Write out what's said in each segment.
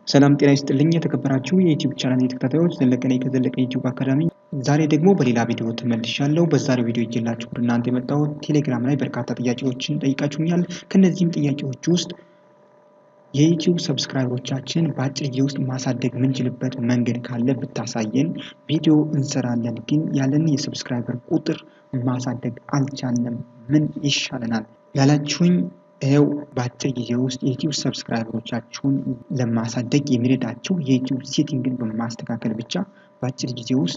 ሰላም ጤና ይስጥልኝ የተከበራችሁ የዩቲዩብ ቻናል የተከታታዮች ዘለቀ ነኝ ከዘለቀ ዩቲዩብ አካዳሚ። ዛሬ ደግሞ በሌላ ቪዲዮ ተመልሻለሁ። በዛሬው ቪዲዮ ይዤላችሁ ወደ እናንተ የመጣሁት ቴሌግራም ላይ በርካታ ጥያቄዎችን ጠይቃችሁኛል። ከእነዚህም ጥያቄዎች ውስጥ የዩቲዩብ ሰብስክራይበሮቻችን በአጭር ጊዜ ውስጥ ማሳደግ የምንችልበት መንገድ ካለ ብታሳየን ቪዲዮ እንሰራለን፣ ግን ያለን የሰብስክራይበር ቁጥር ማሳደግ አልቻለም፣ ምን ይሻለናል ያላችሁኝ ይኸው በአጭር ጊዜ ውስጥ የዩቲዩብ ሰብስክራይበሮቻችሁን ለማሳደግ የሚረዳቸው የዩቲዩብ ሴቲንግን በማስተካከል ብቻ በአጭር ጊዜ ውስጥ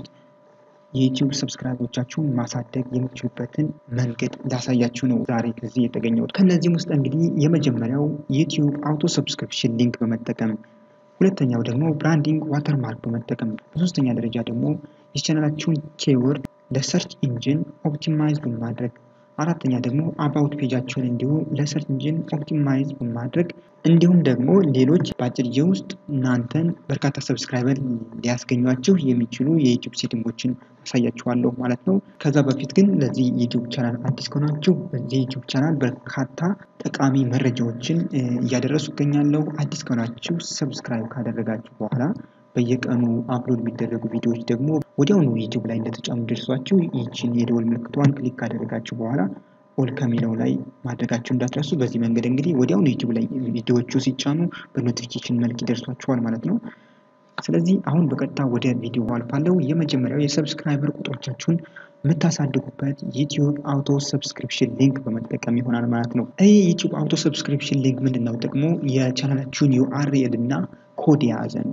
የዩቲዩብ ሰብስክራይበሮቻችሁን ማሳደግ የምትችሉበትን መንገድ ላሳያችሁ ነው ዛሬ እዚህ የተገኘሁት። ከእነዚህም ውስጥ እንግዲህ የመጀመሪያው ዩቲዩብ አውቶ ሰብስክሪፕሽን ሊንክ በመጠቀም ሁለተኛው ደግሞ ብራንዲንግ ዋተርማርክ በመጠቀም በሶስተኛ ደረጃ ደግሞ የቻናላችሁን ኬወርድ ለሰርች ኢንጂን ኦፕቲማይዝ በማድረግ አራተኛ ደግሞ አባውት ፔጃቸውን እንዲሁ ለሰርች ኢንጂን ኦፕቲማይዝ በማድረግ እንዲሁም ደግሞ ሌሎች በአጭር ጊዜ ውስጥ እናንተን በርካታ ሰብስክራይበር ሊያስገኟችሁ የሚችሉ የዩቲዩብ ሴቲንጎችን አሳያችኋለሁ ማለት ነው። ከዛ በፊት ግን ለዚህ ዩቲዩብ ቻናል አዲስ ከሆናችሁ በዚህ ዩቲዩብ ቻናል በርካታ ጠቃሚ መረጃዎችን እያደረሱ ይገኛለሁ። አዲስ ከሆናችሁ ሰብስክራይብ ካደረጋችሁ በኋላ በየቀኑ አፕሎድ የሚደረጉ ቪዲዮዎች ደግሞ ወዲያውኑ ዩቲዩብ ላይ እንደተጫኑ ደርሷችሁ ይችን የደወል ምልክቷን ክሊክ ካደረጋችሁ በኋላ ኦል ከሚለው ላይ ማድረጋችሁ እንዳትረሱ። በዚህ መንገድ እንግዲህ ወዲያውኑ ዩቲዩብ ላይ ቪዲዮዎቹ ሲጫኑ በኖቲፊኬሽን መልክ ይደርሷችኋል ማለት ነው። ስለዚህ አሁን በቀጥታ ወደ ቪዲዮ አልፋለሁ። የመጀመሪያው የሰብስክራይበር ቁጥሮቻችሁን የምታሳድጉበት ዩቲዩብ አውቶ ሰብስክሪፕሽን ሊንክ በመጠቀም ይሆናል ማለት ነው። ይህ ዩቲዩብ አውቶ ሰብስክሪፕሽን ሊንክ ምንድን ነው ጥቅሙ? የቻናላችሁን ዩአርኤል እና ኮድ የያዘ ነው።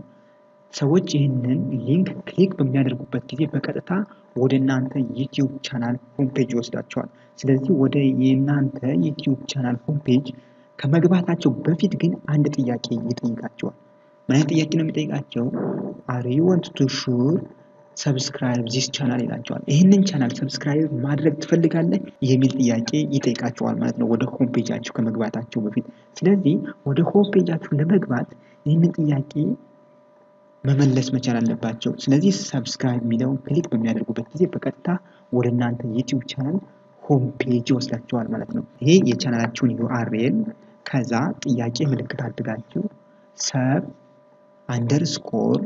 ሰዎች ይህንን ሊንክ ክሊክ በሚያደርጉበት ጊዜ በቀጥታ ወደ እናንተ ዩቲዩብ ቻናል ሆምፔጅ ይወስዳቸዋል። ስለዚህ ወደ የእናንተ ዩቲዩብ ቻናል ሆምፔጅ ከመግባታቸው በፊት ግን አንድ ጥያቄ ይጠይቃቸዋል። ምን አይነት ጥያቄ ነው የሚጠይቃቸው? አር ዩ ዋንት ቱ ሹር ሰብስክራይብ ዚስ ቻናል ይላቸዋል። ይህንን ቻናል ሰብስክራይብ ማድረግ ትፈልጋለህ የሚል ጥያቄ ይጠይቃቸዋል ማለት ነው፣ ወደ ሆምፔጃችሁ ከመግባታቸው በፊት። ስለዚህ ወደ ሆምፔጃችሁ ለመግባት ይህንን ጥያቄ መመለስ መቻል አለባቸው። ስለዚህ ሰብስክራይብ የሚለውን ክሊክ በሚያደርጉበት ጊዜ በቀጥታ ወደ እናንተ ዩቲዩብ ቻናል ሆም ፔጅ ይወስዳቸዋል ማለት ነው። ይሄ የቻናላችሁን ዩአርኤል ከዛ ጥያቄ ምልክት አድርጋችሁ ሰብ አንደርስኮር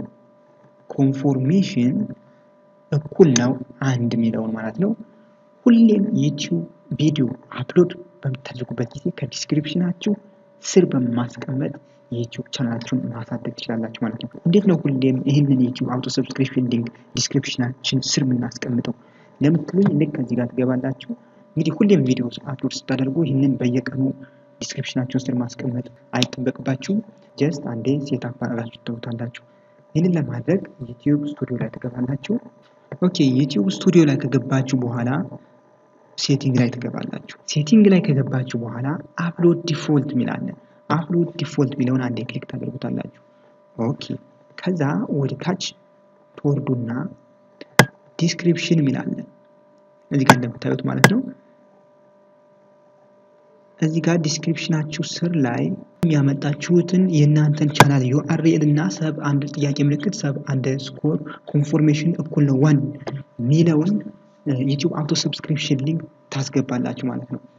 ኮንፎርሜሽን እኩል ነው አንድ የሚለውን ማለት ነው። ሁሌም ዩቲዩብ ቪዲዮ አፕሎድ በምታደርጉበት ጊዜ ከዲስክሪፕሽናችሁ ስር በማስቀመጥ የዩቲዩብ ቻናላችሁን ማሳደግ ትችላላችሁ ማለት ነው። እንዴት ነው ሁሌም ይህንን የዩቲዩብ አውቶ ሰብስክሪፕሽን ሊንክ ዲስክሪፕሽናችን ስር የምናስቀምጠው ለምትሉኝ ልክ ከዚህ ጋር ትገባላችሁ። እንግዲህ ሁሌም ቪዲዮ አፕሎድ ስታደርጉ ይህንን በየቀኑ ዲስክሪፕሽናችሁን ስር ማስቀመጥ አይጠበቅባችሁም። ጀስት አንዴ ሴት አባራላችሁ ትተውታላችሁ። ይህንን ለማድረግ ዩቲዩብ ስቱዲዮ ላይ ትገባላችሁ። ኦኬ ዩቲዩብ ስቱዲዮ ላይ ከገባችሁ በኋላ ሴቲንግ ላይ ትገባላችሁ። ሴቲንግ ላይ ከገባችሁ በኋላ አፕሎድ ዲፎልት የሚላለን አፕሎድ ዲፎልት የሚለውን አንዴ ክሊክ ታደርጉታላችሁ። ኦኬ ከዛ ወደ ታች ትወርዱና ዲስክሪፕሽን የሚላለን እዚህ ጋር እንደምታዩት ማለት ነው። እዚህ ጋር ዲስክሪፕሽናችሁ ስር ላይ ያመጣችሁትን የእናንተን ቻናል ዩአርኤል እና ሰብ አንድ ጥያቄ ምልክት ሰብ አንድ ስኮር ኮንፎርሜሽን እኩል ነው ዋን ሚለውን ዩቲዩብ አውቶ ሰብስክሪፕሽን ሊንክ ታስገባላችሁ ማለት ነው።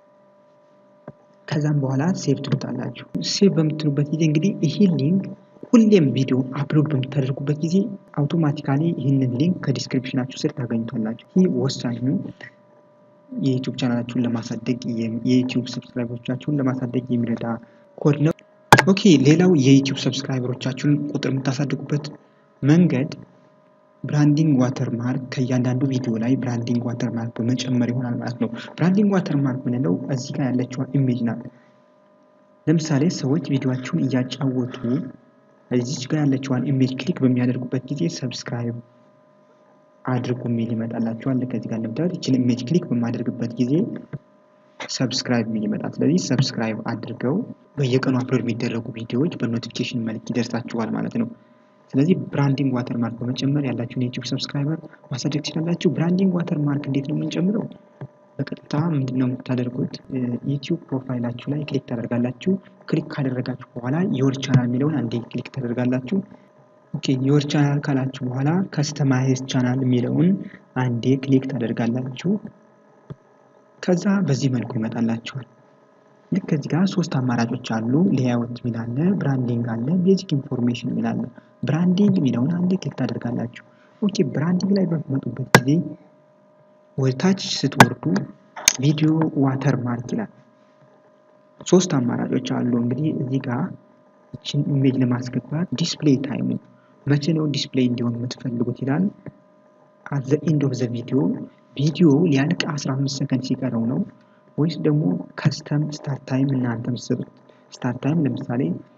ከዛም በኋላ ሴቭ ትሉታላችሁ። ሴቭ በምትሉበት ጊዜ እንግዲህ ይሄ ሊንክ ሁሌም ቪዲዮ አፕሎድ በምታደርጉበት ጊዜ አውቶማቲካሊ ይህንን ሊንክ ከዲስክሪፕሽናችሁ ስር ታገኙታላችሁ። ይህ ወሳኙ የዩቲዩብ ቻናላችሁን ለማሳደግ የዩቲዩብ ሰብስክራይበሮቻችሁን ለማሳደግ የሚረዳ ኮድ ነው። ኦኬ ሌላው የዩቲዩብ ሰብስክራይበሮቻችሁን ቁጥር የምታሳድጉበት መንገድ ብራንዲንግ ዋተር ማርክ ከእያንዳንዱ ቪዲዮ ላይ ብራንዲንግ ዋተር ማርክ በመጨመር ይሆናል ማለት ነው። ብራንዲንግ ዋተር ማርክ ምንለው እዚህ ጋር ያለችዋ ኢሜጅ ናት። ለምሳሌ ሰዎች ቪዲዮቸውን እያጫወቱ እዚች ጋር ያለችዋን ኢሜጅ ክሊክ በሚያደርጉበት ጊዜ ሰብስክራይብ አድርጉ የሚል ይመጣላቸዋል። ከዚህ ጋር እንደምታዩት ይችን ኢሜጅ ክሊክ በማደርግበት ጊዜ ሰብስክራይብ የሚል ይመጣል። ስለዚህ ሰብስክራይብ አድርገው በየቀኑ አፕሎድ የሚደረጉ ቪዲዮዎች በኖቲፊኬሽን መልክ ይደርሳችኋል ማለት ነው። ስለዚህ ብራንዲንግ ዋተር ማርክ በመጨመር ያላችሁን የዩቲዩብ ሰብስክራይበር ማሳደግ ትችላላችሁ። ብራንዲንግ ዋተር ማርክ እንዴት ነው የምንጨምረው? በቀጥታ ምንድን ነው የምታደርጉት? ዩቲዩብ ፕሮፋይላችሁ ላይ ክሊክ ታደርጋላችሁ። ክሊክ ካደረጋችሁ በኋላ የወር ቻናል የሚለውን አንዴ ክሊክ ታደርጋላችሁ። ኦኬ የወር ቻናል ካላችሁ በኋላ ከስተማይዝ ቻናል የሚለውን አንዴ ክሊክ ታደርጋላችሁ። ከዛ በዚህ መልኩ ይመጣላችኋል። ልክ ከዚህ ጋር ሶስት አማራጮች አሉ። ሌያውት የሚል አለ፣ ብራንዲንግ አለ፣ ቤዚክ ኢንፎርሜሽን የሚል አለ። ብራንዲንግ የሚለውን አንዴ ክሊክ ታደርጋላችሁ። ኦኬ ብራንዲንግ ላይ በምትመጡበት ጊዜ ወደታች ስትወርዱ ቪዲዮ ዋተር ማርክ ይላል። ሶስት አማራጮች አሉ። እንግዲህ እዚህ ጋር ይችን ኢሜጅ ለማስገባት ዲስፕሌይ ታይሙ መቼ ነው ዲስፕሌይ እንዲሆን የምትፈልጉት ይላል። አት ዘ ኤንድ ኦፍ ዘ ቪዲዮ ቪዲዮ ሊያልቅ 15 ሰከንድ ሲቀረው ነው ወይስ ደግሞ ከስተም ስታርት ታይም እናንተ የምትሰጡት ስታርት ታይም ለምሳሌ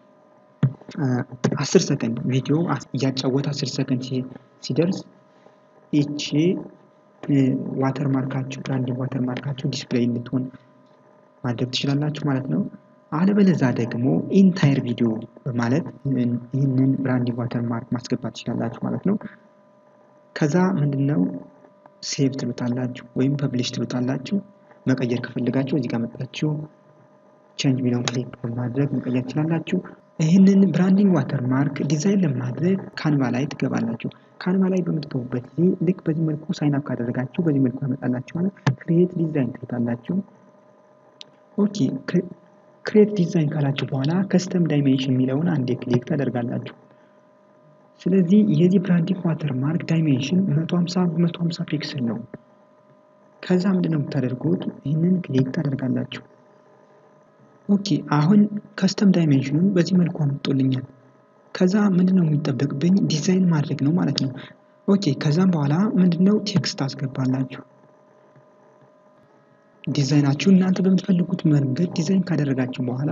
10 ሰከንድ ቪዲዮ እያጫወተ 10 ሰከንድ ሲደርስ ይቺ ዋተር ማርካችሁ ብራንዲንግ ዋተር ማርካችሁ ዲስፕሌይ እንድትሆን ማድረግ ትችላላችሁ ማለት ነው። አለበለዛ ደግሞ ኢንታየር ቪዲዮ በማለት ይህንን ብራንዲንግ ዋተር ማርክ ማስገባት ትችላላችሁ ማለት ነው። ከዛ ምንድነው ሴቭ ትሉታላችሁ ወይም ፐብሊሽ ትሉታላችሁ። መቀየር ከፈልጋችሁ እዚህ ጋር መጣችሁ ቼንጅ ሚለውን ክሊክ በማድረግ መቀየር ትችላላችሁ። ይህንን ብራንዲንግ ዋተር ማርክ ዲዛይን ለማድረግ ካንቫ ላይ ትገባላችሁ። ካንቫ ላይ በምትገቡበት ጊዜ ልክ በዚህ መልኩ ሳይን አፕ ካደረጋችሁ በዚህ መልኩ ያመጣላችኋል። ክሬት ዲዛይን ትሉታላችሁ። ኦኬ ክሬት ዲዛይን ካላችሁ በኋላ ከስተም ዳይሜንሽን የሚለውን አንዴ ክሊክ ታደርጋላችሁ። ስለዚህ የዚህ ብራንዲንግ ዋተር ማርክ ዳይሜንሽን 150 150 ፒክስል ነው። ከዛ ምንድን ነው የምታደርጉት? ይህንን ክሊክ ታደርጋላችሁ። ኦኬ አሁን ከስተም ዳይሜንሽኑን በዚህ መልኩ አምጦልኛል። ከዛ ምንድን ነው የሚጠበቅብኝ? ዲዛይን ማድረግ ነው ማለት ነው። ኦኬ ከዛም በኋላ ምንድነው ቴክስት አስገባላችሁ። ዲዛይናችሁ እናንተ በምትፈልጉት መንገድ ዲዛይን ካደረጋችሁ በኋላ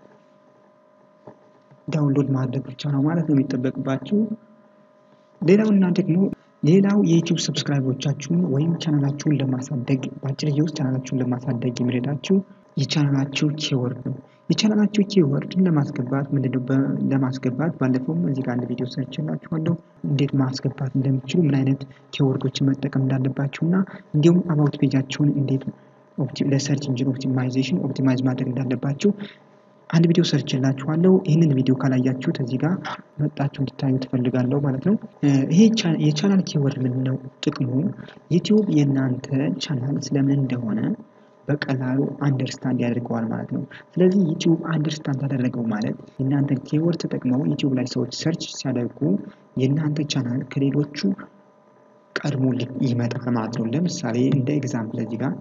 ዳውንሎድ ማድረግ ብቻ ነው ማለት ነው የሚጠበቅባችሁ። ሌላው እና ደግሞ ሌላው የዩቲዩብ ሰብስክራይቦቻችሁን ወይም ቻናላችሁን ለማሳደግ በአጭር ጊዜ ውስጥ ቻናላችሁን ለማሳደግ የሚረዳችሁ የቻናላችሁ ኪወርድ ነው። የቻናላችሁ ኪወርድን ለማስገባት ምንድነው ለማስገባት ባለፈውም እዚህ ጋር አንድ ቪዲዮ ሰርችላችኋለሁ እንዴት ማስገባት እንደምትችሉ ምን አይነት ኪወርዶችን መጠቀም እንዳለባችሁ እና እንዲሁም አባውት ፔጃችሁን እንዴት ለሰርች ኢንጂን ኦፕቲማይዜሽን ኦፕቲማይዝ ማድረግ እንዳለባችሁ አንድ ቪዲዮ ሰርችላችኋለሁ። ይህንን ቪዲዮ ካላያችሁት እዚህ ጋር መጣችሁ እንድታዩ ትፈልጋለሁ ማለት ነው። ይሄ የቻናል ኪወርድ ምንድን ነው ጥቅሙ? ዩቲዩብ የእናንተ ቻናል ስለምን እንደሆነ በቀላሉ አንደርስታንድ ያደርገዋል ማለት ነው። ስለዚህ ዩቲዩብ አንደርስታንድ ያደረገው ማለት የእናንተን ኪወርድ ተጠቅመው ዩቲዩብ ላይ ሰዎች ሰርች ሲያደርጉ የእናንተ ቻናል ከሌሎቹ ቀድሞ ይመጣል ማለት ነው። ለምሳሌ እንደ ኤግዛምፕል እዚህ ጋር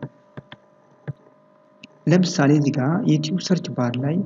ለምሳሌ እዚህ ጋር ዩቲዩብ ሰርች ባር ላይ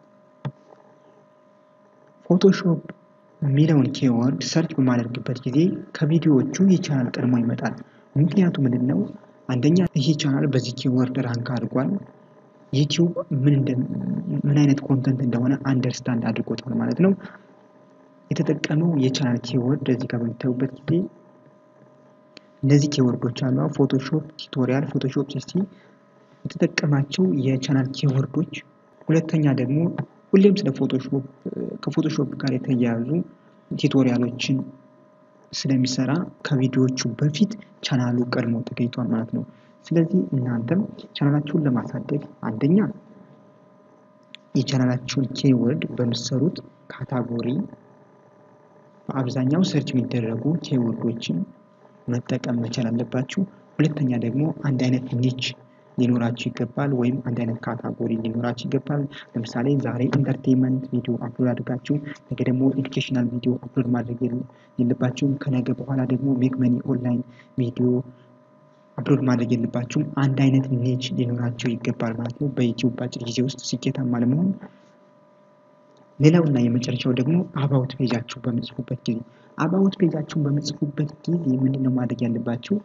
ፎቶሾፕ የሚለውን ኪወርድ ሰርች በማደርግበት ጊዜ ከቪዲዮዎቹ ይህ ቻናል ቀድሞ ይመጣል። ምክንያቱ ምንድን ነው? አንደኛ ይህ ቻናል በዚህ ኪወርድ ራንክ አድርጓል። ዩቲዩብ ምን አይነት ኮንተንት እንደሆነ አንደርስታንድ አድርጎታል ማለት ነው። የተጠቀመው የቻናል ኪወርድ እዚህ ጋር በምታዩበት ጊዜ እነዚህ ኪወርዶች አሉ። ፎቶሾፕ ቱቶሪያል፣ ፎቶሾፕ ሲስቲ የተጠቀማቸው የቻናል ኪወርዶች። ሁለተኛ ደግሞ ሁሌም ስለ ፎቶሾፕ ከፎቶሾፕ ጋር የተያያዙ ቱቶሪያሎችን ስለሚሰራ ከቪዲዮዎቹ በፊት ቻናሉ ቀድሞ ተገኝቷል ማለት ነው። ስለዚህ እናንተም ቻናላችሁን ለማሳደግ አንደኛ የቻናላችሁን ኪወርድ በምትሰሩት ካታጎሪ በአብዛኛው ሰርች የሚደረጉ ኪወርዶችን መጠቀም መቻል አለባችሁ። ሁለተኛ ደግሞ አንድ አይነት ኒች ሊኖራችሁ ይገባል፣ ወይም አንድ አይነት ካታጎሪ ሊኖራችሁ ይገባል። ለምሳሌ ዛሬ ኢንተርቴንመንት ቪዲዮ አፕሎድ አድርጋችሁ ነገ ደግሞ ኤዱኬሽናል ቪዲዮ አፕሎድ ማድረግ የለባችሁም። ከነገ በኋላ ደግሞ ሜክ መኒ ኦንላይን ቪዲዮ አፕሎድ ማድረግ የለባችሁም። አንድ አይነት ኒች ሊኖራቸው ይገባል ማለት ነው በዩቲዩብ በአጭር ጊዜ ውስጥ ስኬታማ ለመሆን። ሌላው እና የመጨረሻው ደግሞ አባውት ፔጃችሁ በምጽፉበት ጊዜ አባውት ፔጃችሁን በምጽፉበት ጊዜ ምንድን ነው ማድረግ ያለባችሁ?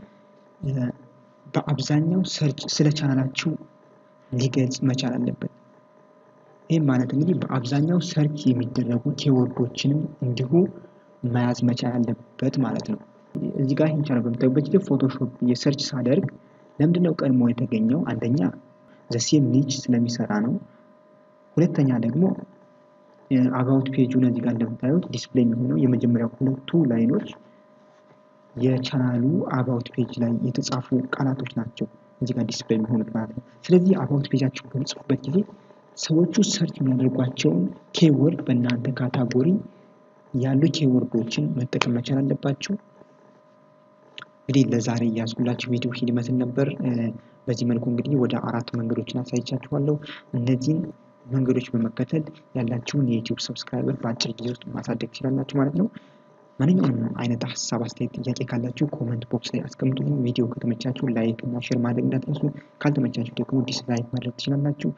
በአብዛኛው ሰርች ስለ ቻናላችሁ ሊገልጽ መቻል አለበት። ይህም ማለት እንግዲህ በአብዛኛው ሰርች የሚደረጉ ኪወርዶችንም እንዲሁ መያዝ መቻል አለበት ማለት ነው። እዚህ ጋር ይህን ቻናል በምታዩበት ጊዜ ፎቶሾፕ የሰርች ሳደርግ ለምንድነው ቀድሞ የተገኘው? አንደኛ ዘሴም ኒች ስለሚሰራ ነው። ሁለተኛ ደግሞ አባውት ፔጁን እዚህ ጋር እንደምታዩት ዲስፕሌይ የሚሆነው የመጀመሪያው ሁለቱ ላይኖች የቻናሉ አባውት ፔጅ ላይ የተጻፉ ቃላቶች ናቸው እዚህ ጋር ዲስፕሌይ የሚሆኑት ማለት ነው። ስለዚህ አባውት ፔጃችሁ በምጽፉበት ጊዜ ሰዎቹ ሰርች የሚያደርጓቸውን ኬወርድ በእናንተ ካታጎሪ ያሉ ኬወርዶችን መጠቀም መቻል አለባችሁ። እንግዲህ ለዛሬ እያዝኩላችሁ ቪዲዮ ይመስል ነበር። በዚህ መልኩ እንግዲህ ወደ አራት መንገዶችን አሳይቻችኋለሁ። እነዚህን መንገዶች በመከተል ያላችሁን የዩቲዩብ ሰብስክራይበር በአጭር ጊዜ ውስጥ ማሳደግ ትችላላችሁ ማለት ነው። ማንኛውንም አይነት ሀሳብ፣ አስተያየት፣ ጥያቄ ካላችሁ ኮመንት ቦክስ ላይ አስቀምጡልኝ። ቪዲዮ ከተመቻችሁ ላይክ እና ሼር ማድረግ እንዳትረሱ። ካልተመቻችሁ ደግሞ ዲስላይክ ማድረግ ትችላላችሁ።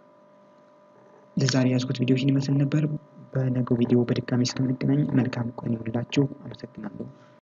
ለዛሬ ያዝኩት ቪዲዮ ይህን ይመስል ነበር። በነገው ቪዲዮ በድጋሚ እስከምንገናኝ መልካም ቀን ይሁንላችሁ። አመሰግናለሁ።